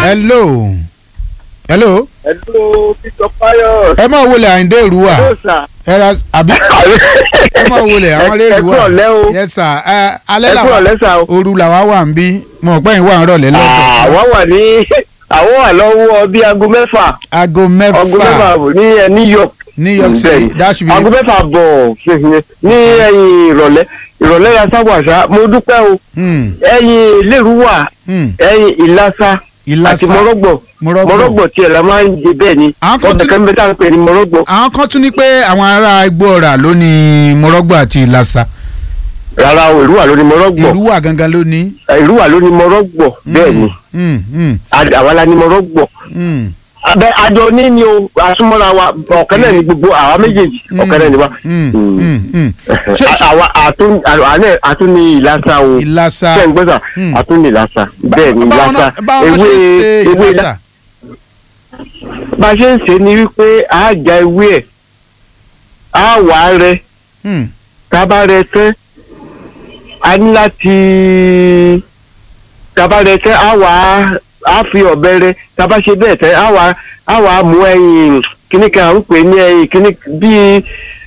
hello hello Hello, Peter Pius. ẹ máa wọlé àyíndé ìrúwà Hello, sir. ẹ ra àbí ẹ máa wọlé àwọn ilé Ẹ ìrúwà kúrọ̀ lẹ́ o. yes sir ẹ alẹ́ Ẹ kúrọ̀ làwọn lẹ́sà o. òru làwọn wà ń bí mo pẹ́ yín wà ń rọ̀lẹ́ lọ́dọ̀ Àwọn wà ní àwọn wà lọ́wọ́ bíi aago mẹ́fà. aago Aago mẹ́fà mẹ́fà bọ̀ ní ẹ New York. New York City that should be Aago mẹ́fà bọ̀ ṣèṣe ní ẹ̀yìn ìrọ̀lẹ́. Ìrọ̀lẹ́ ya sábàṣá. Mo dúpẹ́ o. Hmm, Ẹ̀yìn Lérúwà, hmm. ẹ̀yìn Ìlàsà àti ìlàsà Mọ́rọ́gbọ̀. Mọ́rọ́gbọ̀. Mọ́rọ́gbọ̀ tiẹ̀ la máa ń jẹ bẹ́ẹ̀ ni. Àwọn kan Ọ̀dọ̀ tún- kan bẹ́ẹ̀ tá à ń pè ní Mọ́rọ́gbọ̀. àwọn kan tún ní pé àwọn ará igbó ọ̀rà ló ní mọ́rọ́gbọ̀ àti ìlàsà Rárá o, Ìrúwà ló ní Mọ́rọ́gbọ̀. ìrúwà gangan ló ní. Ìrúwà ló ní Mọ́rọ́gbọ̀ bẹ́ẹ̀ ni. Hmm, hmm, Àwa la ní Mọ́rọ́gbọ̀. hmm. abẹ àjọ ní ni o àsúmọ́ra wa ọ̀kan náà ni gbogbo àwa méjèèjì ọ̀kan náà ni wa. Hmm, hmm, hmm. Ṣé- À- àwa àtún àná àtún ní ìlàsà o ìlàsà ṣé ń gbọ́dọ̀ Hmm. àtún ní ìlàsà bẹ́ẹ̀ ni báwọn ìlàsà náà báwọn náà ṣe ń ṣe ewé ìlàsà. bá a ṣe ń ṣe ni wípé a já ewé ẹ̀ a wà á rẹ Hmm, tá a bá rẹ tán a ní láti tá a bá rẹ tán a wà á a fi ọ̀bẹ rẹ tá a bá ṣe bẹ́ẹ̀ tán a wà á a wà á mú ẹyin kíní kan à ń pè ní ẹyin kíní bíi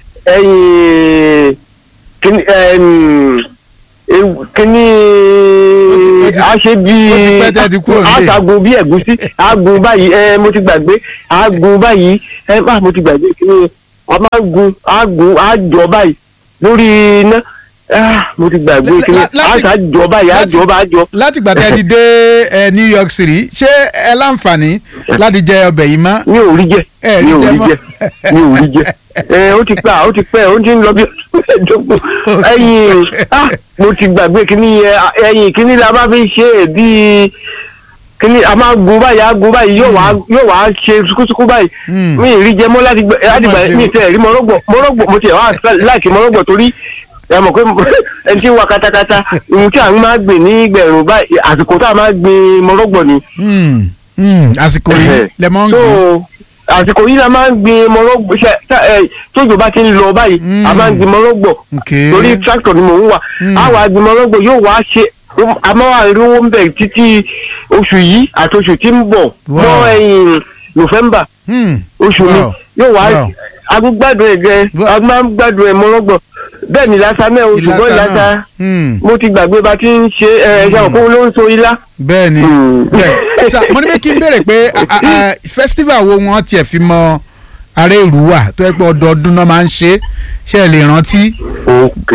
ẹyin kíní ẹm, ewu- kíní Ó ti- ó ti- a ṣe bíi ó ti pẹ́ tẹ́ ti kúrò a nílé. ṣàgùn bí ẹ̀gúsí a gun báyìí ẹ mo ti gbàgbé a gun báyìí ẹ bá mo ti gbàgbé kíní a máa gun a gun a jọ báyìí lórí iná ah, mo ti gbàgbé Lá- kíní lá- a láti- ṣà jọ báyìí a láti- jọ bá jọ. láti gbà tẹ́ ti dé ẹ, New York City ṣé ẹ láǹfààní láti jẹ ọbẹ̀ yìí mọ́. mi ò rí jẹ Ẹ rí mi ò jẹ rí mọ́. jẹ mi ò rí jẹ ẹ ó ti pẹ́ ó ti pẹ́ ó ti ń lọ bí ẹ̀ẹ́dógún ẹ̀yìn ah, mo ti gbàgbé kíní yẹn ẹ̀yìn kíní la bá fi ṣe é bíi kíní a máa gun báyìí a gun báyìí yóò wá yóò wá ṣe sukusuku báyìí Hmm. mi ì rí jẹ mọ́ láti gbẹ láti gbà ṣe mi o. tẹ̀ rí mọ́rọ́gbọ̀ mọ́rọ́gbọ̀ mo tiẹ̀ wá láìkí mọ́rọ́gbọ̀ torí ẹ mọ̀ pé ẹni tí ń wa katakata ohun tí à ń máa gbìn ní gbẹ̀rún báyìí àsìkò tá a máa gbìn mọ́rọ́gbọ̀ ni Hmm, hmm, àsìkò yìí lẹ mọ́ ń so gbìn. àsìkò yìí la máa ń gbin mọ́rọ́gbọ̀ ṣe tá- ẹ, tójò bá ti ń lọ báyìí Mm. a máa ń gbin mọ́rọ́gbọ̀ Okay. torí tractor ni mò ń wà Mm. á wà gbin mọ́rọ́gbọ̀ yóò wá ṣe a máa wà rí owó ń bẹ̀ títí oṣù yìí àti oṣù tí ń bọ̀ Wow. mọ́ ẹ̀yìn November Hmm, oṣù mi Wow. yóò wá Wow. agbádùn ẹ̀ gẹ́ Wow. agbádùn ẹ̀ mọ́rọ́gbọ̀ bẹ́ẹ̀ ni ìlàsà náà o ṣùgbọ́n ìlàsà ìlàsà náà. Hmm, mo ti gbàgbé bá ti ń ṣe ẹ̀ ẹ̀yà òkú ló ń so ilá. bẹ́ẹ̀ ni Hmm. bẹ́ẹ̀ Sà, mo ní pé kí n béèrè pé a- a- a, festival wo wọn tiẹ̀ fi mọ ará ìlú wà tó yẹ pé ọdọọdún náà máa ń ṣe ṣe é lè rántí. ok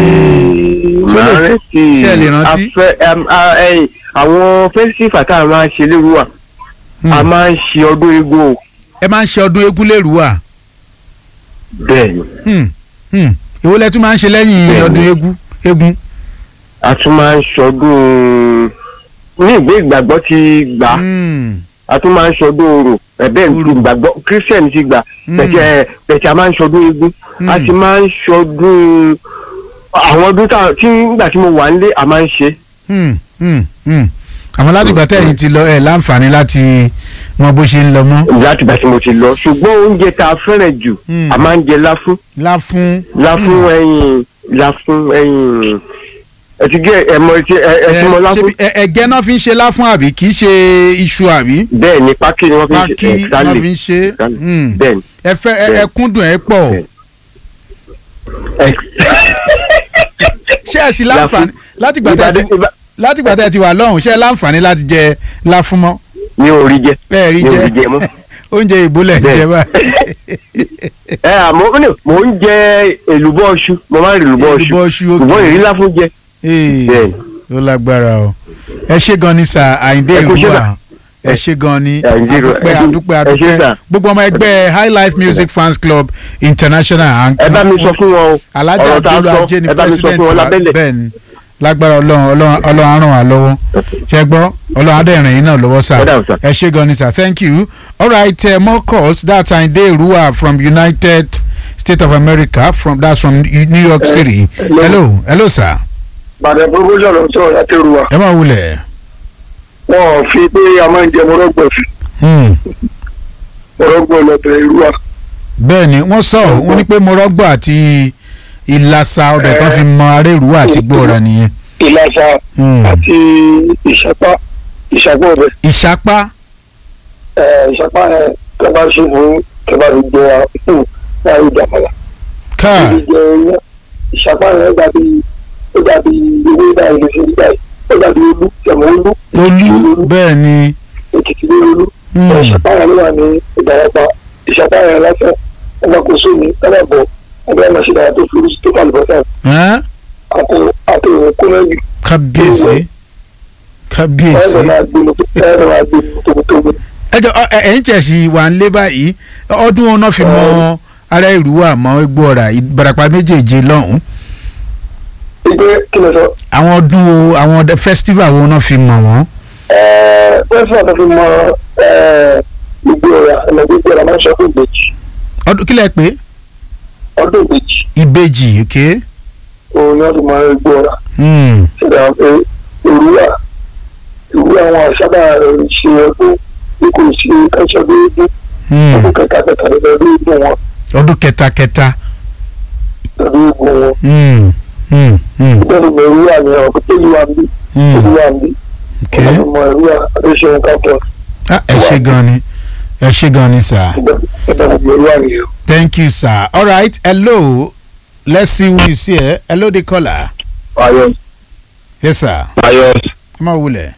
Ṣé o lè- máa rántí ṣé ẹ lè rántí? afẹ́ em, a- ẹ̀yìn, àwọn fẹ́sífà tá a máa ń ṣe lérú wa Hmm. a máa ń ṣe ọdún eégún o ẹ máa ń ṣe ọdún eégún lèrú wà. bẹ́ẹ̀ ni Hmm, hmm. èwo lẹ tún máa ń ṣe lẹ́yìn Bẹ́ẹ̀ni. ọdún eégún eégún. a tún máa ń ṣọdún ní ìgbé ìgbàgbọ́ ti gbà á Hmm, a tún máa ń ṣọdún orò ẹ̀bẹ́ Orò. ìgbàgbọ́ christian ti gbà Hmm. pẹ̀tẹ́ pẹ̀tẹ́ a máa ń ṣọdún eégún a Hmm. sì máa ń ṣọdún àwọn ọdún tá- tí nígbà tí mo wà nílé a máa ń ṣe hmm, hmm, hmm. àmọ́ láti ìgbà tẹ́yìn ti lọ ẹ̀ láǹfààní láti mọ bó ṣe ń lọ mọ́. láti ìgbà tí mo ti lọ ṣùgbọ́n oúnjẹ tá a fẹ́ràn jù Hmm. a máa ń jẹ láfún láfún. láfún ẹyin láfún ẹyin ẹtí gẹ ẹmọ ẹtí ẹtí mọ láfún ṣebí ẹ- ẹ̀gẹ́ náà fi ń ṣe láfún àbí kì í ṣe iṣu àbí. bẹ́ẹ̀ ni pákí ni wọ́n fi ń pákí ṣe náà ẹ̀sálẹ̀ fi ń ṣe. Hmm. bẹ́ẹ̀ ni ẹ fẹ́ ẹ- ẹ kúndùn ẹ pọ̀. Bẹ́ẹ̀. ẹ- ṣé ẹ sì láǹfààní láti ìgbà tẹ́ ti Ìbàdàn- Ìbà- láti ìgbà tẹ́ ti wà lọ́hùn ṣé ẹ láǹfààní láti jẹ láfún mọ́. mi ò rí jẹ bẹ́ẹ̀ rí mi ò rí jẹ jẹ mọ́ oúnjẹ ìbúlẹ̀ Bẹ́ẹ̀. jẹ báyìí. ẹ àmọ́ ní mò ń jẹ èlùbọ́ ọṣù mo máa ń rí èlùbọ́ ọṣù Èlùbọ́ iṣu, ok. ṣùgbọ́n ìrí láfún jẹ Ee, bẹ́ẹ̀ ni. ó lágbára o ẹ ṣe gan ni sà àyíndé Ẹ kú iṣẹ́ ìrúwà sà. ẹ ṣe gan ni Àyìndé Ìrúwà, adúpẹ́ ẹ kú- adúpẹ́ ẹ ṣé adúpẹ́ sà. gbogbo ọmọ ẹgbẹ́ high life music fans club international ẹ bá mi sọ fún wọn o alájà ọ̀rọ̀ tá a abdul sọ ajé ni ẹ bá mi sọ president fún wọn wa lábẹ́lẹ̀ bẹ́ẹ̀ ni lágbára ọlọ́run ọlọ́run ọlọ́run á ràn wá lọ́wọ́ ṣe gbọ́ ọlọ́run adẹ́rìn yín náà lọ́wọ́ sà Ẹ dáhùn, sà. ẹ ṣe gan ni sà thank you all right uh, more calls that's àyíndé ìrúwà from united states of america from that's from new york city hello. hello hello sir bàdàn promotion ló ń sọ̀rọ̀ láti rú wa ẹ máa wulẹ̀. wọn ò fi pé a máa ń jẹ mọ́rọ́gbọ̀ fi Hmm. mọ́rọ́gbọ̀ lọ́bẹ̀ irú wa bẹ́ẹ̀ ni wọ́n sọ wọ́n ní pé mọ́rọ́gbọ̀ àti ìlàsà ọbẹ̀ tán fi mọ arẹ́rù àti gbọ́ra nìyẹn. ìlàsà Hmm. àti ìṣẹ́pá ìṣàpá ọbẹ ìṣapá ìṣàpá yẹn tẹ bá ṣe fún tẹ bá fi jẹ láì ìdàmọlà káà ibi jẹ iyán ìṣàpá yẹn dàbí ó dàbí ewé báyìí ló ṣe rí báyìí ó dàbí olú tẹmọ olú olú bẹ́ẹ̀ ni èkìtì lé olú hmm, ìṣàpá yẹn ló wà ní ìdàrẹ́pà ìṣàpá yẹn lásán ọba kò sómi kábà bọ̀ ẹgbẹ́ ẹ̀ máa ṣe dára tó fi oríṣi tó kàlùbọ̀ sáà ẹ́n? àti àti ìwọ̀n kúnlẹ́jù kábíyèsí ẹ̀rọ kábíyèsí máa gbé lọ ẹ̀rọ máa gbé lọ tóbi-tóbi. ẹjọ ọ, ẹ- ẹ̀yin tiẹ̀ sì wà ń lé báyìí ọdún wọn náà fi mọ ara ìlú wa mọ egbò ọ̀rà ìbarapá méjèèjì lọ́hùn ìgbé kí ló sọ àwọn ọdún wo àwọn ọdẹ festival wo náà fi mọ̀ wọ́n. pẹ́sìmọ̀ tó fi mọ gbogbo ọ̀rà ọ̀nà gbogbo ọ̀rà máa ń sọ fún ìbejì ọdún kílẹ̀ pé ọdún ìbejì ìbejì ok. òun ni wọ́n fi mọ gbogbo ọ̀rà Hmm. ṣẹlẹ̀ pé òwúrà òwúrà àwọn àṣàbà ṣe ọdún bí kò sí káṣọ déédéé Hmm. ọdún kẹta kẹta lọ́dún ìgbọ̀n wọn ọdún kẹta kẹta. lọ́dún ìgbọ̀n wọn Hmm. Hmm. Hmm. bẹ́ẹ̀ni mo òwúrà ni ọ̀pọ̀ tó yíwa ń bí tó Hmm. yíwa ń bí ok. wọ́n fi mọ òwúrà adéṣeun kápọ̀ Ah, ẹ ṣe gan ni ẹ ṣe gan ni sir. ìgbà gbogbo òwúrà nìyẹn. thank you sir. all right hello let's see who is here hello the caller. ayọ̀ yes sir. ayọ̀ ẹ máa wulẹ̀.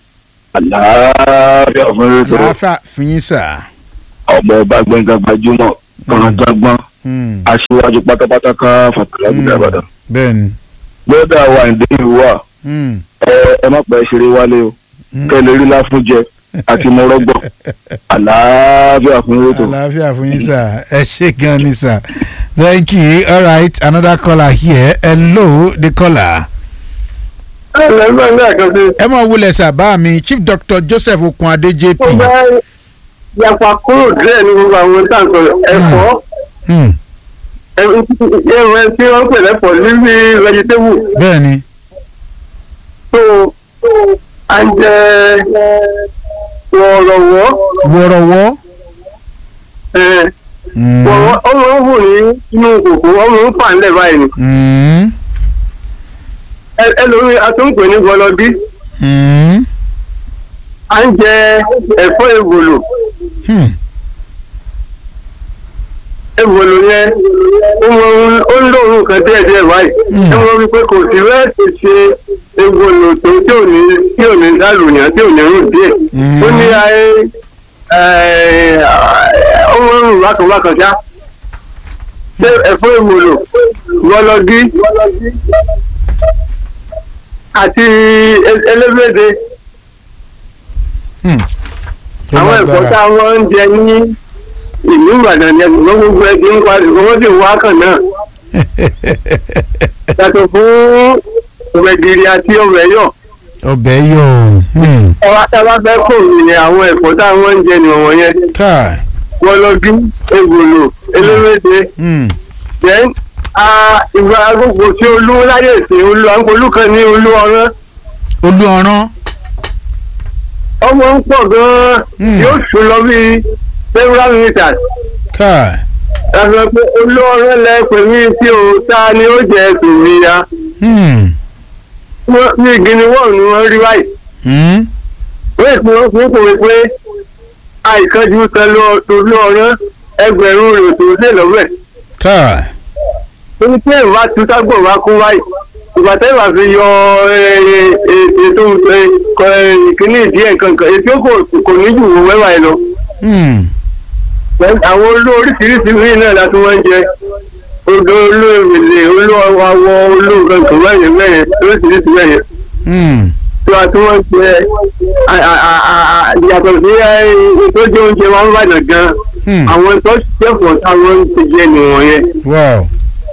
àlàáfíà fún ètò láàfà fún yín sir. ọmọ ọba gbẹngàn gbajúmọ̀ gbọ̀ngbọ̀ngbọ̀n Hmm. aṣíwájú pátápátá ká fàtàlágùdà ìbàdàn. bẹ́ẹ̀ni. lọ́dà wa ìdí ìlú wa Hmm. ẹ ẹ má pẹ́ ṣeré wálé o Hmm. kẹ́ lè rí láfúnjẹ àti mọ́rọ́gbọ̀ àlàáfíà fún ètò. àlàáfíà fún yín sir ẹ ṣe gan ni sir thank you all right another caller here hello the caller. ẹ lẹ́gbẹ̀ẹ́ ní àkànṣe ẹ máa wulẹ̀ sir bá mi chief doctor joseph okunade jp. ó bá yapa kúrò díẹ̀ ní gbogbo àwọn táǹkọ̀ ẹ̀fọ́ Hmm. ẹ̀rọ tí wọ́n pè lẹ́fọ̀ níbi vegetable bẹ́ẹ̀ni. tó à ń jẹ wọ̀rọ̀wọ́ wọ̀rọ̀wọ́. Hmm. wọ̀rọ̀ ọmọ ń hù ní inú kòkó ọmọ ń fà ńlẹ̀ báyìí ni Hmm. Ẹ- ẹlòmíì atúnpè ní gọlọbí Hmm. à ń jẹ ẹ̀fọ́ èbòlò Hmm. èbòlò yẹn ó mọ ohun- ó ń lóorùn kan díẹ̀ díẹ̀ báyìí Mm. ẹ mọ wípé kò sí rẹ́ẹ̀sì ṣe èbòlò tó tí ò ní tí ò ní dàlùyàn tí ò ní rùn díẹ̀ Mm. ó ní ayé ẹ̀, ó mọ rùn bákan bákan ṣá ṣé ẹ̀fọ́ èbòlò gọlọbí àti e- elébèdè Hmm. Ó àwọn ẹ̀fọ́ lágbára. tá a wọ́n ń jẹ ní ìlú ìbàdàn ni ẹ̀sùn gbogbo ẹ̀ ti ń pa ṣùgbọ́n wọ́n sì wá kàn náà yàtọ̀ fún gbẹ̀gìrì àti ọbẹ̀ yọ̀ ọbẹ̀ yọ̀ hmm. ọba tá a bá fẹ́ kó ìyẹn àwọn ẹ̀fọ́ tá a wọ́n ń jẹ nìwọ̀n yẹn káì. wọlọ́dún egbòlò eléwédè Hmm. then ìgbà gbogbo tí olú láyè sí olú àǹkolú kan ní olú ọ̀rán olú ọ̀rán. ọmọ ń pọ̀ gan-an Hmm. yóò sùn lọ bíi several meters káì. ẹ̀fọ́ pé olú ọ̀rán lẹ pè mí tí o ta ni ó jẹ ẹ̀sùn mi ya Hmm. Wọ́n- ní ìgìní wọ́ọ̀ ni wọ́n rí báyìí Hmm. wọ́n ìpín wọn fún kòwé pé àìkánjú kan lọ olú ọ̀rán ẹgbẹ̀rún rẹ̀ tó lé lọ́wọ́ ẹ̀ káì. torí pé ìwà tún ságbọ̀n wá kún báyìí ìgbà tẹ́ ìwà fi yọ ẹ, ẹ, ètò ẹ, kọ, ẹ, ìkíní ìdíyẹ kankan ètò kò kò ní jù wọ́n wẹ́wà ẹ lọ. Hmm. àwọn olú oríṣiríṣi míì náà la tún wọ́n ń jẹ odò olú ìrìnlẹ̀ olú awọ olú kankan bẹ́yẹn bẹ́yẹn oríṣiríṣi bẹ́yẹn Hmm. tí wàá tún wọ́n jẹ a- a- a- a- a- yàtọ̀ sí ẹ, tó jẹ oúnjẹ wọn ń bàdàn gan Hmm. àwọn tó ṣẹ̀fọ̀ táwọn ti jẹ nìwọ̀nyẹn wow.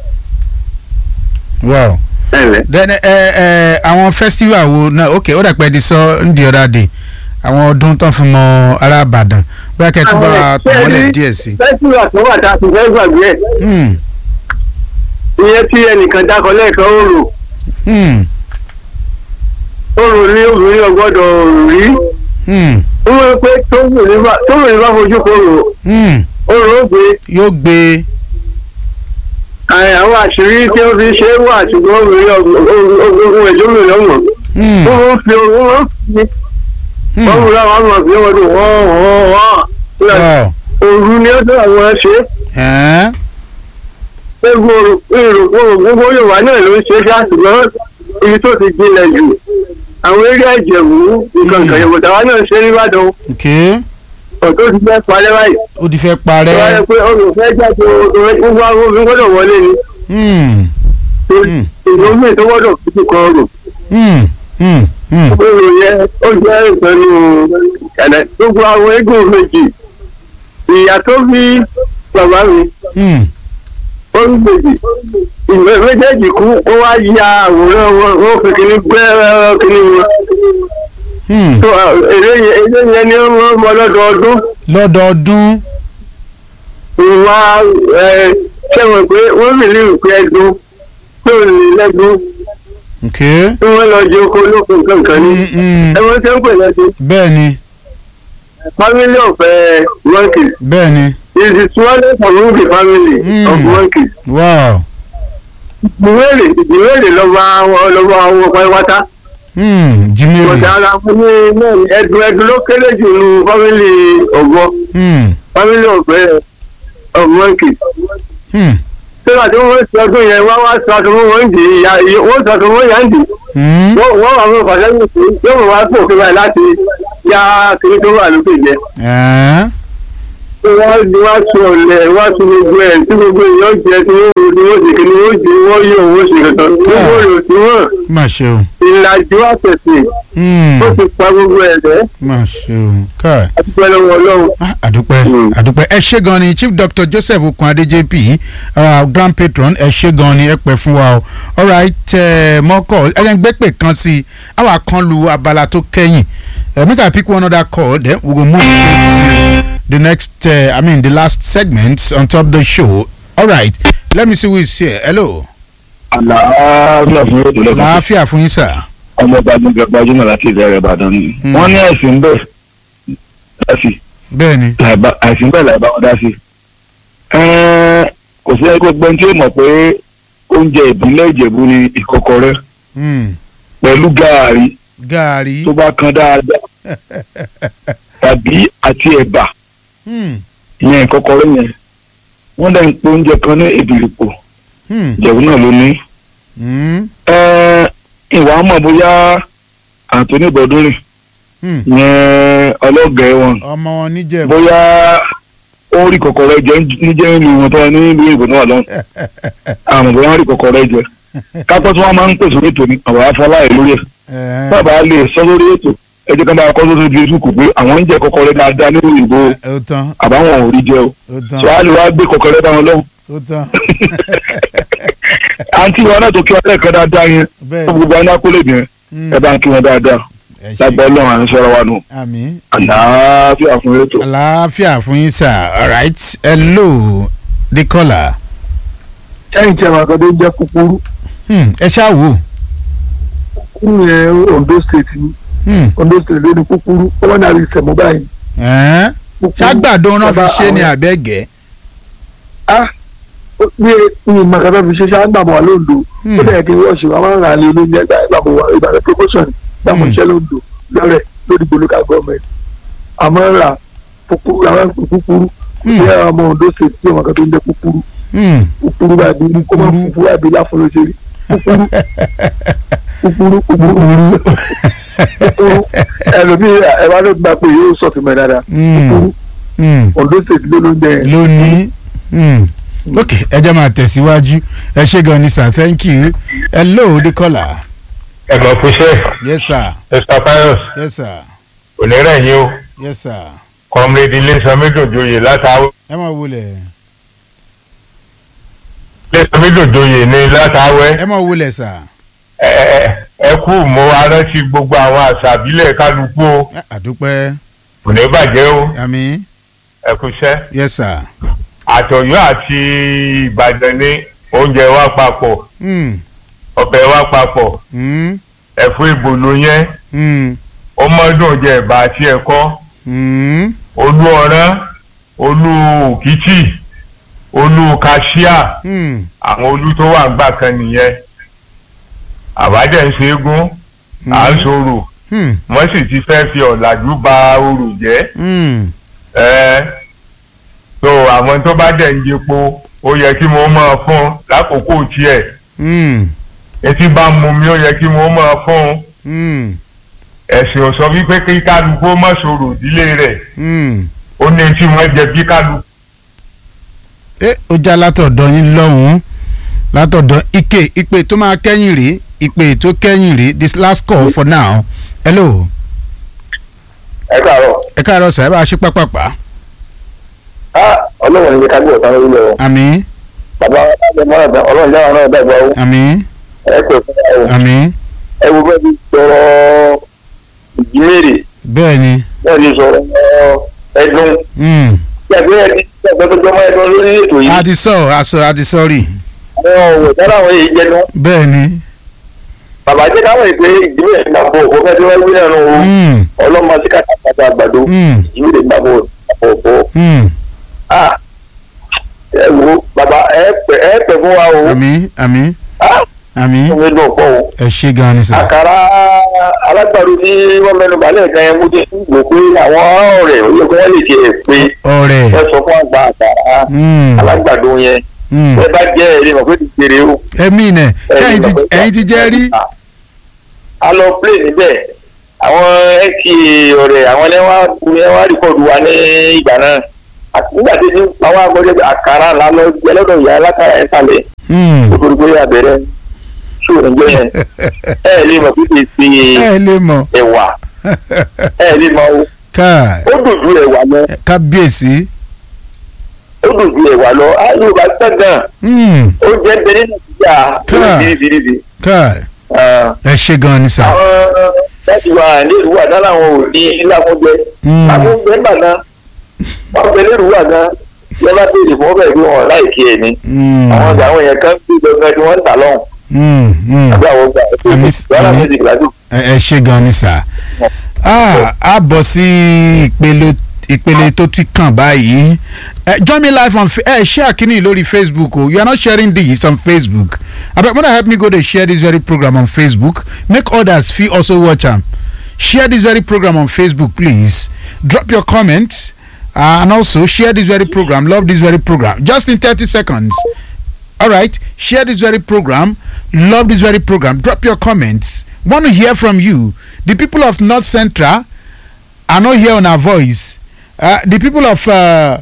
wow. ẹ̀lẹ́. then ẹ ẹ àwọn festival wo náà ok ó dàpẹ́ di sọ ní the other day àwọn ọdún tó ń fún mọ ará Ìbàdàn bóyá kẹ́ ẹ tún bá wa tàn wọ́n lẹ̀ díẹ̀ sí. fẹ́síwà tó wà tá a ti fẹ́ gbàgbé ẹ̀ Hmm. ìyẹn tí ẹnìkan dákọ lẹ́ẹ̀kan ó rò Hmm. ó rò ní obìnrin ọgbọ́dọ̀ rí Hmm. ó wọ́n pé tóbìnrin bá tóbìnrin bá fojú kó rò Hmm. ó rò ó gbé yóò gbé àì, àwọn àṣírí tí ó fi ṣe é wà ṣùgbọ́n obìnrin ogun ẹ̀jọ́ obìnrin ọ̀mọ̀ Hmm. ó ń fi owó wọn fi Hmm. wọ́n mú láwọn ọmọ fi wọ́n dùn wọ́n wọ́n wọ́n Ọ̀. òru ni ó tó àwọn ṣe Ẹ́n. gbogbo èrò gbogbo yorùbá náà ló ń ṣe ṣá ṣùgbọ́n ibi tó ti jinlẹ̀ jù àwọn eré ẹ̀jẹ̀wú nǹkan kan yòówù tàwa náà ṣe nìbàdàn ok ọ̀tọ́ ti fẹ́ parẹ́ báyìí ó ti fẹ́ tó wáyé parẹ́. pé olùfẹ́ jáde gbogbo àwọn obìnrin gbọ́dọ̀ wọlé ni Hmm. Hmm. ìlú mi tó gbọ́dọ̀ fi kan rò Hmm. Hmm. Hmm. èrò yẹn ó jẹ́ ìpẹ́lú ẹ̀lẹ́ gbogbo àwọn eégún méjì ìyá tó bí bàbá mi Hmm. ó ń gbèjì ìwé méjèèjì kú ó wá ya àwòrán wọn ó fi kíní gbẹ́ kíní wọn Hmm. tó èrè yẹn èrè yẹn ni wọ́n mọ lọ́dọọdún lọ́dọọdún. ìwà ẹ̀ ṣẹ̀wọ̀n pé wọ́n rìlì ìpè ẹ̀dùn tó ní lẹ́dùn ok. tí wọ́n lọ jẹ oko olókun kankan ní Hmm. Hmm. ẹ̀wọ̀n tẹ́ ń pè lẹ́dùn bẹ́ẹ̀ ni family of uh, monkeys bẹ́ẹ̀ ni is the smallest among the family Mm. of monkeys. wow. ìwéèrè ìwéèrè lọ́ba lọ́ba àwọn pátápátá. Hmm. jimmy ọ̀dà ara fún mi náà ni ẹ̀dùn ẹ̀dùn ló kéré jù ní family ọ̀gbọ́ Hmm. family of uh, of monkeys. Hmm. sígbà tí wọ́n sọ ọdún yẹn wá wá sọ ọdún wọn dì í ya wọ́n sọ ọdún wọn yà ń dì í. Hmm. wọ́n wọ́n wà fún ìfàsẹ́yìn sí yóò mọ̀ wá fún òkè báyìí láti yá kiri tó wà lókè jẹ. Ẹ́n. wọ́n di wá sọ ọ̀lẹ̀ wá sọ gbogbo ẹ̀ tí gbogbo èèyàn jẹ tí wọ́n wò tí wọ́n sì kí ni wọ́n jẹ wọ́n yọ owó ṣe kankan. gbogbo rẹ̀ tí wọ́n má ṣe o. ìlàjì àtẹ̀sìn Hmm. ó ti pa gbogbo ẹ̀ rẹ̀ má ṣe o. káì. àti pẹ̀lú ọlọ́run. Ah, àdúpẹ́ Mm. àdúpẹ́ ẹ ṣé gan ni chief doctor joseph okunade jp uh, grand patron ẹ ṣé gan ni ẹ pẹ́ fún wa o alright uh, mọ́kọ̀ ẹ jẹ́ ń gbé pè kan sí i àwa kan lu abala tó kẹ́yìn uh, make i pick one other call then we go move straight to the next uh, i mean the last segment on top the show alright let me see who is here hello àlàáfíà fún ètò lẹ́kọ̀ọ́ láàfíà fún yín sà ọmọ gbajúmọ̀ gbajúmọ̀ láti ìbẹ̀rẹ̀ ìbàdàn ni Hmm. wọ́n ní ẹ̀sìn bẹ́ẹ̀ dá sí bẹ́ẹ̀ ni àìsìn bẹ́ẹ̀ láì bá wọn dá sí. Ẹ́ẹ́, kò sí ẹgbẹ́ gbẹ́ni tí ó mọ̀ pé oúnjẹ ìbílẹ̀ ìjẹ̀bú ni ìkọ́kọrẹ́ Hmm. pẹ̀lú gààrí gaari tó bá kan dáadáa tàbí àti ẹ̀bà Hmm. ìyẹn ìkọ́kọrẹ́ yẹn wọ́n dẹ̀ ń pe oúnjẹ kan ní ìbìrìpò Hmm. ìjẹ̀bú náà ló ní. Hmm. Ẹ́ẹ́, ìwà mọ̀ bóyá Anthony Bọ́dúnrìn Hmm. yẹn ọlọ́gẹ̀ẹ́ wọn ọmọ wọn níjẹ̀bú bóyá ó rí kọ̀kọ̀rọ̀ jẹ níjẹ́ ìlú wọn tó wà ní ìlú ìbò náà lọ́hùn àmọ́ bóyá wọ́n rí kọ̀kọ̀rọ̀ jẹ kápẹ́ tí wọ́n máa ń pèsè orí ètò ní àwọn afọláyè lórí ẹ̀ Ẹ́n. bàbá lè sọ lórí ètò ẹ jẹ́ ká bá kọ́ sórí Facebook pé àwọn ń jẹ kọ̀kọ̀rọ̀ dáadáa nínú ìbò ó tán àbáwọn ò rí jẹ o ó tán tí wàá lè wá gbé kọ̀kọ̀rọ̀ bá wọn lọ́hùn ó tán àǹtí wọn náà tó kí wọn lẹ́ẹ̀kan dáadáa yẹn bẹ́ẹ̀ fún gbogbo àwọn akólé yẹn Mm. ẹ bá ń kí wọn dáadáa ẹ ṣé. lágbá ọlọ́run à ń sọ̀rọ̀ wa nù àmín àlàáfíà fún ètò. àlàáfíà fún yín sir alright hello the caller sẹ́yìn tí a máa kọ́ tó jẹ́ kúkúrú hmm. ẹ ṣáà wò kúrú yẹn Ondo state ni hmm. Ondo state ló ní kúkúrú ó wọ́n náà rí sẹ̀mọ́ báyìí. Ẹ́n. Kúkúrú. ṣàgbàdo náà fi Bàbá ṣe ni àwọn- àbẹ́gẹ́ ah ó- bí ní ìmọ̀kàtà fi ṣe ṣe àgbàmọ̀ wà lóńdó ó dẹ̀ kí wọ́n ṣe wọ́n máa ń ra ilé olóúnjẹ gbà ìgbàmọ̀ wà ìbàdàn promotion ìgbàmọ̀ Hmm. iṣẹ́ lóńdó lọ́rẹ̀ lórí local government àmọ́ ń ra kúkúrú àwọn ń pè kúkúrú Hmm. ṣé ọmọ Ondo state tí ọmọ kan tó ń jẹ kúkúrú Hmm. kúkúrú bá bí kó máa Kúkúrú. fúfú wá bí láfún ló ṣe rí kúkúrú kúkúrú kúkúrú kúkúrú ẹlòmíì ẹ wá ló gba pé yóò sọ̀tún mẹ́ dáadáa Hmm. kúkúrú Hmm. Ondo state ló ló ń jẹ yẹn. lónìí hmm. ok ẹ jẹ́ máa tẹ̀síwájú ẹ ṣé gan ni sir thank you hello the caller ẹ̀gbọ́n fúnṣẹ́ yes sir mr pius yes sir onírẹ̀ yín o yes sir comrade ilésanmídòjòyè látàwẹ́ ẹ máa wọlé ilésanmídòjòyè ní látàwẹ́ ẹ máa wọlé sir ẹ ẹ- ẹ kú mo arántí gbogbo àwọn àṣà àbílẹ̀ kálukú o Ẹ, àdúpẹ́ kò ní bàjẹ́ o àmín ẹ kúṣẹ́ yes sir àtọ̀yọ́ àti ìbàdàn ní oúnjẹ wa papọ̀ hmm. ọbẹ̀ wa papọ̀ Hmm. ẹ̀fọ́ ìbòlò yẹn Hmm. ọmọdún jẹ ẹ̀bà àti ẹ̀kọ́ Hmm. olú ọ̀rán olú òkìtì olú kàṣíà Hmm. àwọn olú tó wà ń gbà kan nìyẹn àbájẹ ń ṣe égún à ń sọ̀rọ̀ Hmm. wọ́n sì ti fẹ́ fi ọ̀làjú ba orò jẹ́ Hmm. ẹ so àwọn tó bá dẹ̀ ń jepo ó yẹ kí wọ́n máa fún lákòókò tiẹ̀ Hmm. etí bá ń mu mi ó yẹ kí wọ́n máa fún Hmm. ẹ̀sìn ò sọ wípé kí kálukú ó má sọ̀rọ̀ ìdílé rẹ̀ Hmm. ó ní tí wọ́n jẹ bí kálukú. ẹ ó já látọ̀dọ̀ yín lọ́hùn-ún látọ̀dọ̀ ike ìpè tó máa kẹ́yìn rèé ìpè tó kẹ́yìn rèé this last call for now hello ẹ káàárọ̀ ẹ káàárọ̀ sà ẹ bá a ṣe pápápá ọlọ́run ní ká gbé ọ̀tá lórí lọ àmín bàbá ọlọ́run jáwọ́ náà dàgbà ó àmín ẹ pè fún wa o àmín ẹ wo bẹ́ẹ̀ bí sọ̀rọ̀ ìjímèrè bẹ́ẹ̀ ni bẹ́ẹ̀ ni sọ̀rọ̀ ẹ̀dùn hmm. yàgbé ẹ̀dí yàgbé tó jọmọ́ ẹ̀dùn lórí ètò yìí a ti sọ àṣọ a ti sọ́ọ̀rì àwọn ọ̀wọ̀ dára àwọn èyí jẹ́ náà bẹ́ẹ̀ ni bàbá jẹ́ káwọn èpè ìjímèrè gbàgbọ́ òfò fẹ́ tí wọ́n wí náà nù o hmm. ọlọ́mọ sí kàtàkàtà àgbàdo Hmm. ìjímèrè gbàgbọ́ òfò Hmm. ah ẹ wo bàbá ẹ pẹ ẹ pẹ fún wa o àmín àmín ah àmín omi dùn pọ̀ o ẹ ṣe gan ni sà àkàrà alágbàdo tí wọ́n mẹ́nu balẹ̀ kan yẹn mú ti gbò pé àwọn ọ̀rẹ́ ó yẹ kí wọ́n lè tiẹ̀ pé ọ̀rẹ́ ẹ sọ fún àgbà àkàrà hmm. alágbàdo yẹn hmm. ẹ bá jẹ́ ẹ̀rí mọ̀ pé ti jèrè o. ẹ̀mí nẹ̀ ẹ̀yin ti ẹ̀yin ti jẹ́ rí a lọ plé níbẹ̀ àwọn ẹ̀kì ọ̀rẹ́ àwọn ẹlẹ́wà ẹlẹ́wà rìkọ̀dù wa ní ìgbà náà Àti nígbà tí ní àwọn agbọ́dọ̀ àkàrà ńlá lọ jẹ́ lọ́dọ̀ ìyá alákàrà ẹ̀ sàlẹ̀ Hmm. nítorí pé abẹ́rẹ́ ṣòro jẹ́ yẹn ẹ ẹ̀ lè mọ̀ pé kì í ṣe ẹ lè mọ̀ ẹ̀wà ẹ ẹ̀ lè mọ̀ o káà ó dùn ju ẹ̀wà lọ kábíyèsí ó dùn ju ẹ̀wà lọ á yóò bá tẹ̀ gan Hmm. ó jẹ́ bẹ́ẹ̀ nínú ìjà Káà. bìrìbìrì káà ẹ ṣe gan ni sà àwọn láti wà nílùú wà dáná àwọn ò ní láfúnjẹ Hmm. láfúnjẹ ń bà náà wọn bẹ nílùú wà gan yẹ bá béèrè fún ọbẹ̀ bí wọn láìkí ẹ̀ ní Hmm. àwọn ọjà àwọn yẹn kan bí gbẹgbẹ tí wọ́n ń tà lọ́hùn Hmm. Hmm. àbí àwọn ọgbà Àmì- yàrá àmì- méjì gbàdúrà. ẹ ẹ ṣe gan ni sà Ah, a bọ̀ sí ìpele ìpele tó ti kàn báyìí ẹ join me live on Fa- ẹ share kínní lórí facebook o you are not sharing this on facebook abeg mother help me go dey share this very program on facebook make others fit also watch am share this very program on facebook please drop your comments uh, and also share this very program love this very program just in thirty seconds all right share this very program love this very program drop your comments want to hear from you the people of north central are not here on our voice uh, the people of uh,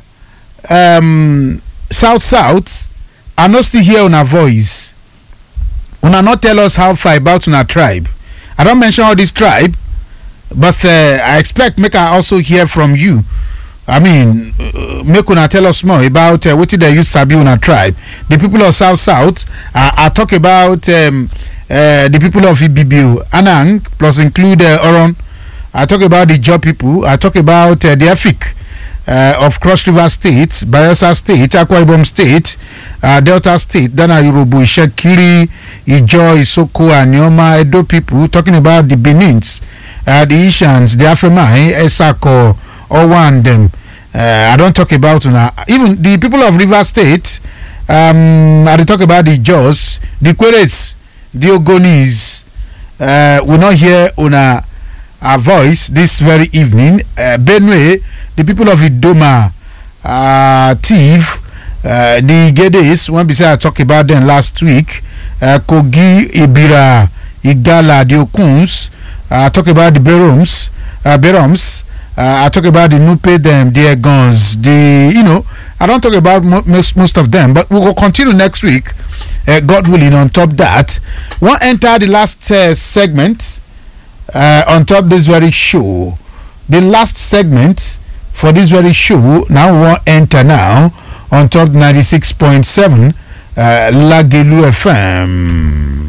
um, south south are not still here on our voice una not tell us how far about una tribe i don mention all this tribe but uh, i expect make i also hear from you i mean uh, make una tell us more about uh, wetin dey use sabi una tribe the people of south south uh, i talk about um, uh, the people of ibibio anang plus include uh, oron i talk about the job people i talk about uh, the efik uh, of cross river state bayelsa state akwa ibom state uh, delta state dana yoruba isekiri ijo isoko anioma edo people talking about the benins uh, the ishans the afemai esako owa and dem uh, i don talk about una even the people of river state um, i dey talk about the jos the queres the ogonis uh, we no hear una our voice this very evening uh, benue the people of idoma uh, tiv uh, the gedes when be say i talk about them last week uh, kogi ibira igala the okuns uh, i talk about the beroms uh, beroms uh, i talk about the nupe them the egons the you know i don talk about mo most, most of them but we go continue next week uh, god willing on top that wan enter the last uh, segment uh, on top this very show the last segment for this very show now we wan enter now on top ninety-six point seven uh, lagelu fm.